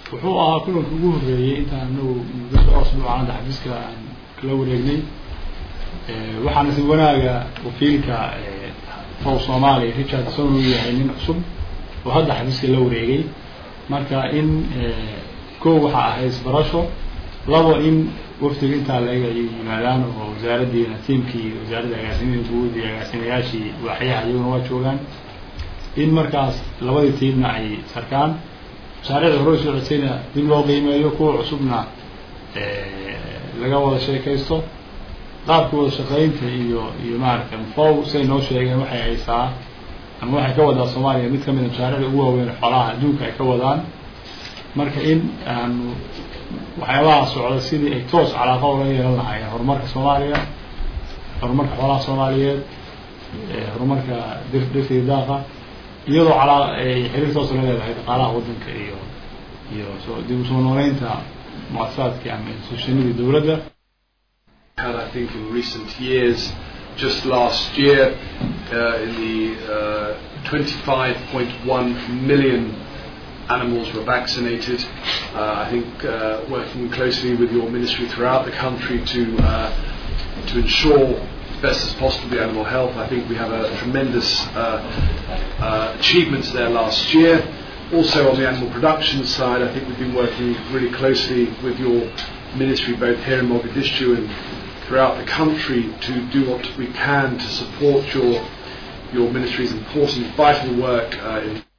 wuxuu ahaa kulanka ugu horreeyey intaan anagu muddo dhowr sano caalada xafiiska aan kala wareegnay waxaana si wanaaga wakiilka fow soomaaliya richard son uu yahay nin cusub oo hadda xafiiska la wareegay marka in kow waxaa ahayd isbarasho labo in wafdiga intaa laga ay yimaadaan oo wasaaraddiina tiimkii wasaaradda agaasimihi guud iyo agaasimayaashii waaxyaha iyaguna waa joogaan in markaas labadii tiimna ay sarkaan mashaariicda hore soo codsayna dib loo qiimeeyo kuwa cusubna laga wada sheekaysto qaabka wada shaqaynta iyo iyo maaragtay fow say noo sheegeen waxay haysaa ama waxay ka wadaa soomaaliya mid kamida mashaariicda ugu waaweyn xoolaha adduunka ay ka wadaan marka in aanu waxyaabaha socda sidii ay toos calaaqa ula yeelan lahaayeen horumarka soomaaliya horumarka xoolaha soomaaliyeed horumarka dir dhirta iyo daaqa iyadoo calaa ay xiriir toos la leedahay dhaqaalaha waddanka iyo iyo soo dib usoo nooleynta muasasaadkii ama institutionadii dowladda had I think in recent years just last year uh, in the uh, 25.1 million animals were vaccinated. Uh, I think uh, working closely with your ministry throughout the country to uh, to ensure as best as possible the animal health. I think we have a tremendous uh, uh, achievements there last year. Also on the animal production side, I think we've been working really closely with your ministry both here in Mogadishu and throughout the country to do what we can to support your your ministry's important, vital work uh, in